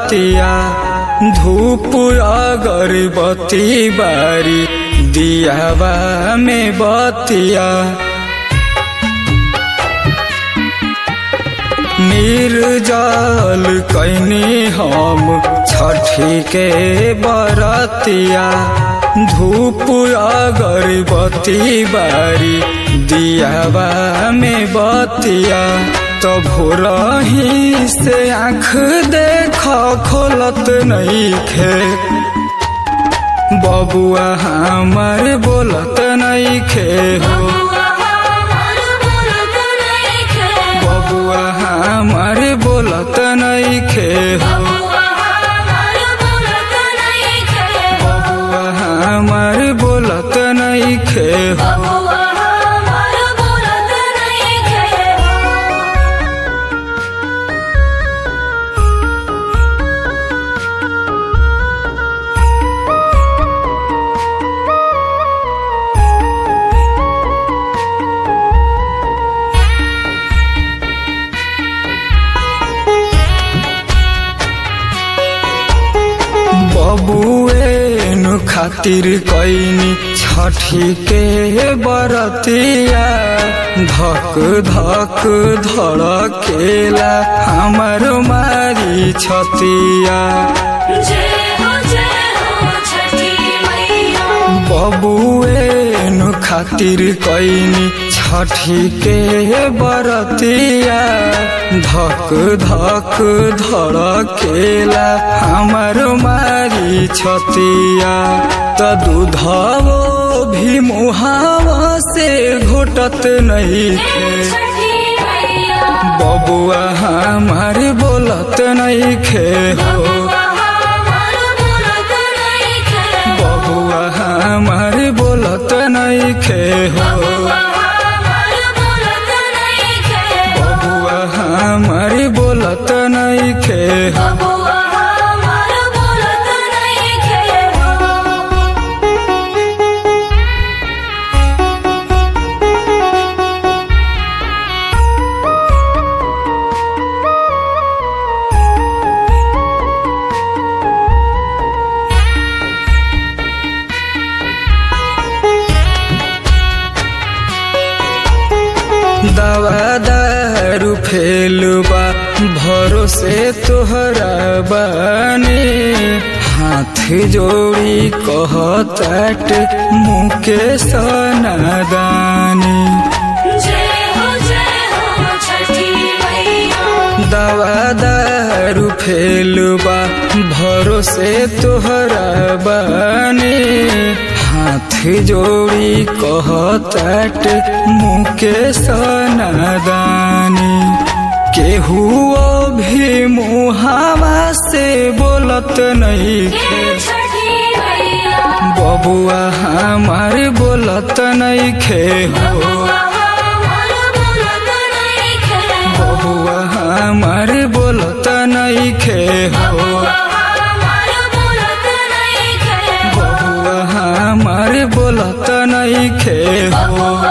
बरतिया धूप अगरबत्ती बारी दियावा में बतिया निर्जल कैनी हम छठी के बरतिया धूप अगरबत्ती बारी दियावा में बतिया तो भोरही से आँख देख खोलत नहीं खे बबुआ हमार बोलत नहीं खे हो बबुआ हमार बोलत नहीं खे हो बबुआ हमार बोलत नहीं खे हो बबुएन खातिर कैनी छठी के बरतिया धक धक धड़केला हमर मारी छतिया बबुएन खातिर कैनी छठी के बरतिया धक धक धड़केला हमर मारी छतिया त दूधवो भी मुहावा से घोटत नहीं थे बबुआ हमार बोलत नहीं खे हो बबुआ हमार बोलत नहीं खे हो बबुआ हमार बोलत नहीं खे हो दवा दारू फेलबा भरोसे तोहरा बानी हाथ जोड़ी कहताट मुके सनादानी दवा दारू फेलबा भरोसे तोहरा बानी हाथ जोड़ी कहताट मुके सनादानी केहू भी मुहावा से बोलत नहीं खे बबुआ हमार बोलत नहीं खे हो बबुआ हमार बोलत नहीं खे हो बबुआ हमार बोलत नहीं खे हो